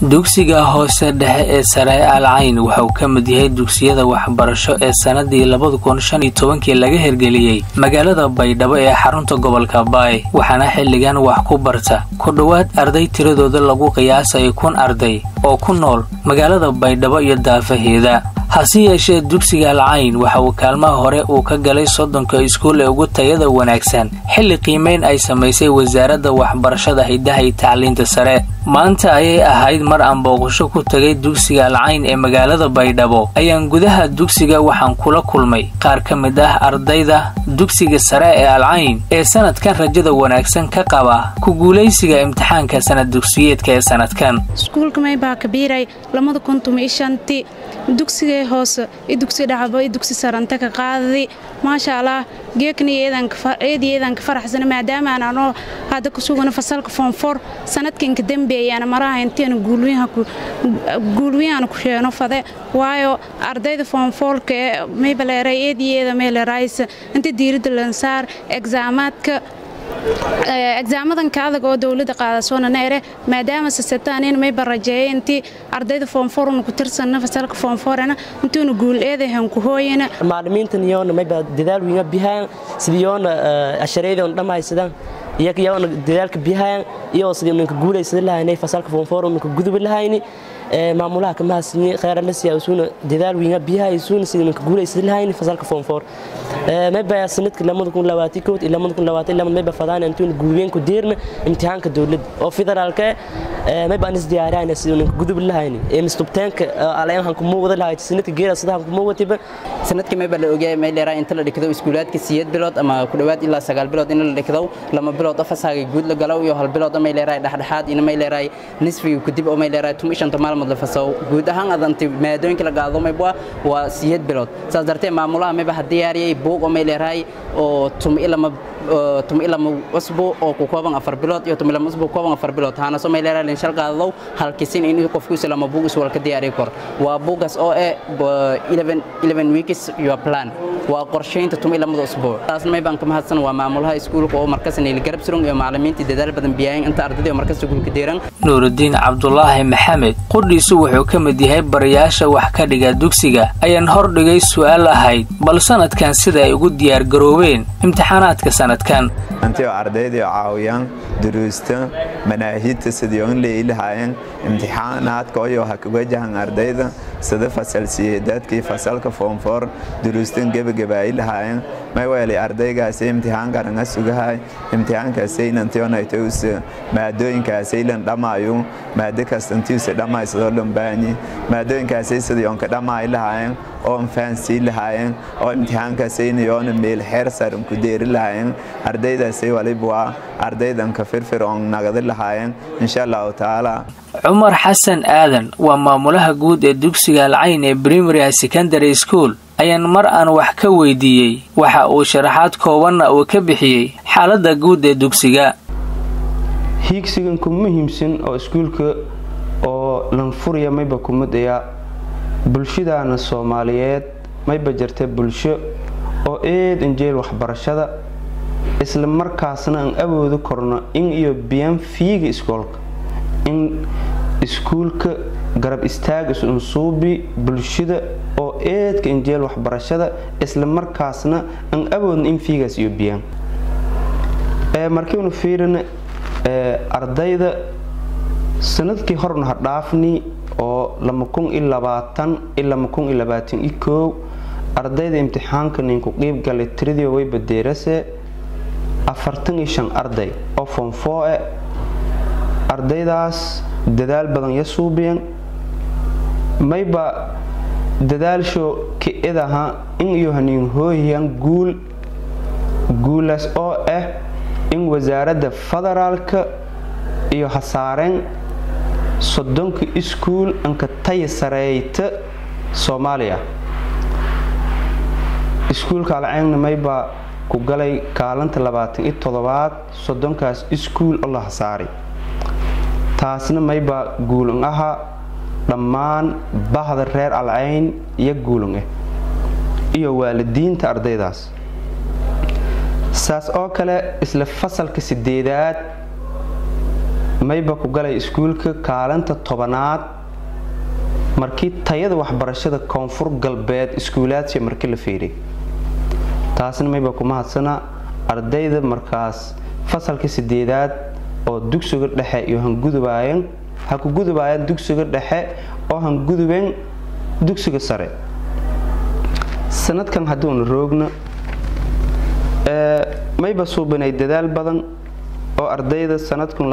dugsiga hoose dhexe ee sare al cayn waxauu ka mid yahay dugsiyada waxbarasho ee sannadii labada kun shan iyo tobankii laga hirgeliyey magaalada baydhabo ee xarunta gobolka baay waxaana xilligan wax ku barta ku dhowaad arday tiradooda lagu qiyaasaya kun arday oo ku nool magaalada baydhabo iyo daafaheeda hase yeeshee dugsiga alcayn waxa uu kaalmaha hore uu ka galay soddonka iskuul ee ugu tayada wanaagsan xilli qiimayn ay samaysay wasaaradda waxbarashada hiddaha iyo tacliinta sare maanta ayay ahayd mar aan booqasho ku tagay dugsiga alcayn ee magaalada baydhabo ayaan gudaha dugsiga waxaan kula kulmay qaar ka mid ah ardayda dugsiga sare ee alcayn ee sanadkan rajada wanaagsan ka qaba ku guulaysiga imtixaanka sanad dugsiyeedka ee sanadkan dugsigay hoose i dugsi dhacbo i dugsi saranta ka qaadadi maasha allah geekniyeedaeedi eedanka faraxsana maadaama aan anoo hadda ku sugana fasalka foonfor sanadkanka dembeeyaana maraha inteena guulwiyaana ku sheeno fade waayo ardayda foonfoolka ee maybaleeray eediyeeda meeleraysa inta diiradda lansaar egzaamaadka egzaamadanka adag oo dowladda qaadasoona neere maadaama sasetaaniin mayba rajeeya intii ardayda foonforuna ku tirsanna fasalka foonforena intuuna guul eedahan ku hooyana maalimiintan yoona mayba dadaal wiinga bihaan sidii yoona ashareedoona dhammaysadaan iyaga yoona dadaalka bihaan iyoo sidii ninka guulaysada lahaynay fasalka foonfor ninka guduba lahayni maamulaha kamahasini kheyralasya isuuna dadaal wiinga biyaha isuuna sidii ninka guulaysada lahayni fasalka foonfor mayba sanadka lamada kun labaatan kood iyo lamada kun labaatan lamad mayba fadaan intuuna guulween ku deerna imtixaanka dowladda oo federaalka mayba anis diyaarayna sidii ninka gudub lahayni ee mistubteenka alayanhan kuma wada lahayd sanadka geera sadahan kuma watiba sanadkii mayba la ogaayay may leeraa inta la dhigdo iskuulaadka siyeed bilood ama ku dhowaad ilaa sagaal bilood in la dhigdo lama bilood oo fasaaga guud la galo iyo hal bilood oo may leeraa dhexdhexaad ina may leeraa nisfiga kadib oo may leeraa tum ishanta maalmood la fasaw guud ahaan adanti maadooyinka la qaado mayba waa siyeed bilood saas dartee maamulaha mayba ha diyaariyay buug oo may leeraa oo tum ilama tum ilama usbu oo ku kooban afar bilood iyo tum ilama usbu kooban afar bilood haana soo may leeraa linshal qaadadow halkisin in qofku islama buug iswal ka diyaari kor waa buugaas oo eh 11 11 weeks your plan waa qorsheynta tum ilamada usbuuc taasna may baan ka mahadsan waa maamulaha iskuulka oo markas niil garab surung iyo macallimiinta dadaal badan biyaayin inta ardayda oo markas iskuulka deeran nuurudiin cabdulaahi maxamed qudhiisu wuxuu ka mid yahay barayaasha wax ka dhiga dugsiga ayaan hordhigay su'aal ahayd bal sanadkan sida ay ugu diyaargaroobeen imtixaanaadka sanadkan antio ardayda caawiyaan duruusta manaahidta sidii on leeyilahaayeen imtixaanaadka oyo ha wajahan ardayda sida fasal siyeedaadkii fasalka foomfoor duruustan gebagabaayi lahaayeen mayweeli ardaygaasi imtixaankaranga sugahay imtixaankaasaylantionaytos maadooyinkaasaylan dhamaayu maado kastantiisa dhammaysadoo dhambaanyi maadooyinkaasay sidii onka dhammaayi lahaayeen oo faansii lahaayeen oo imtixaankaasaynayoona meel xeer saran ku deeri lahaayeen ardaydaasay waliba waa ardaydanka firfircoon nagadi lahaayeen insha allahu tacaala cumar xasan aadan waa maamulaha guud ee dugsiga alcayn ee primary secondary school ayaan mar aan wax ka weydiiyey waxa uu sharaxaad koobanna uu ka bixiyey xaaladda guud ee dugsiga hiigsigan ku muhiimsan oo iskuulka oo lanfurya mayba kumadaya bulshadaana soomaaliyeed mayba jirta bulsho oo eed injeel waxbarashada isla markaasna aan awoodi korno in iyo biyaan fiiga iskoolka in iskuulka garab istaag isunsuubi bulshada oo eedka injeel waxbarashada isla markaasna aan awoodna in fiigaas iyo biyaan markiinu fiirina ardayda sanadkii horna ha dhaafni oo ardayda imtixaanka ninku qiib galay tiradii way badeerase arday oo foonfooe ardaydaas dadaal badan ya suubiyan mayba dadaalsho ki-idaha in iyo haniin hooyyan guul guulaas oo ah in wasaaradda federaalka iyo hasaareen soddonka iskuul anka taya sareeyta soomaaliya iskuulka alceegna maybaa ku galay kaalanta labaatan iyo toddobaad soddonkaas iskuul oo la hasaaray taasna maybaa guulun aha dhammaan bahda reer alcayn iyo guulun ah iyo waalidiinta ardaydaas saas oo kale isla fasalka sideedaad mayba ku galay iskuulka kaalinta tobanaad markii tayada waxbarashada koonfur galbeed iskuulaadsi markii la fiiriy taasna mayba ku mahadsana ardayda markaas fasalka sideedaad oo dugsiga dhexe iyo hangudubaayeen ha ku gudubaayeen dugsiga dhexe oo hangudubeen dugsiga sare sanadkan hadduuna roogno mayba suubanay dadaal badan oo ardayda sanadkan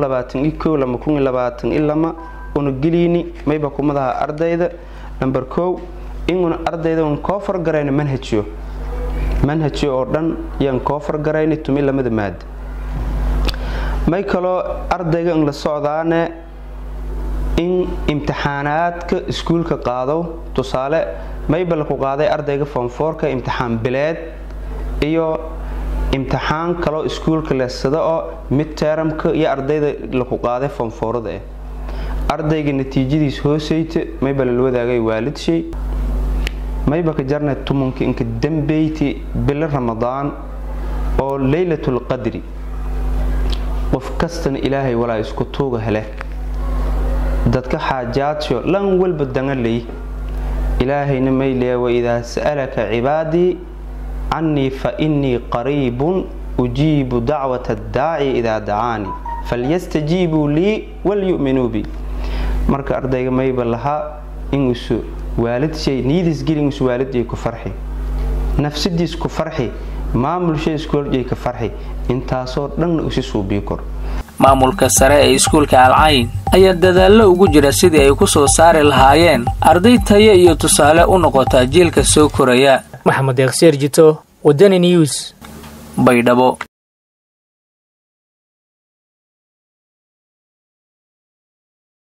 ilama una geliyni mayba kumadaha ardayda namber kow inuna ardayda un koo fargarayno manhajyo manhajyo oo dhan yaan koo fargarayni tumi lamada maada may kaloo ardayga in la socdaane in imtixaanaadka iskuulka qaado tusaale mayba laku qaaday ardayga foomfoorka imtixaan bileed iyo imtixaan kaloo iskuulka leesada oo midteramka iyo ardayda laku qaaday foomfoorada ah ardayga natiijadiis hooseyta mayba lala wadaagay waalidshay mayba ka jarnay tumanka inka dambeyti bilo ramadaan oo leylatul qadri qof kastana ilaahay walaa isku tuuga hele dadka xaajaadsho lan walba dangalay ilaahayna mayleya waidaa sa'alaka cibaadii cannii fa innii qariibun ujiibu dacwata addaaci idaa dacaanii falyastajiibuu lii walyu'minuu bi marka ardayga mayba lahaa inuusu waalidshay niyadiisgeli inuusu waalidjay ku farxi nafsadiis ku farxi maamulshay iskooljay ka farxi intaasoo dhanna usi suubii kor maamulka sare ee iskuulka alcayn ayaa dadaallo ugu jira sidii ay ku soo saari lahaayeen arday tayo iyo tusaale u noqota jiilka soo koraya maxamed eeksheer jito wadani news baydhabo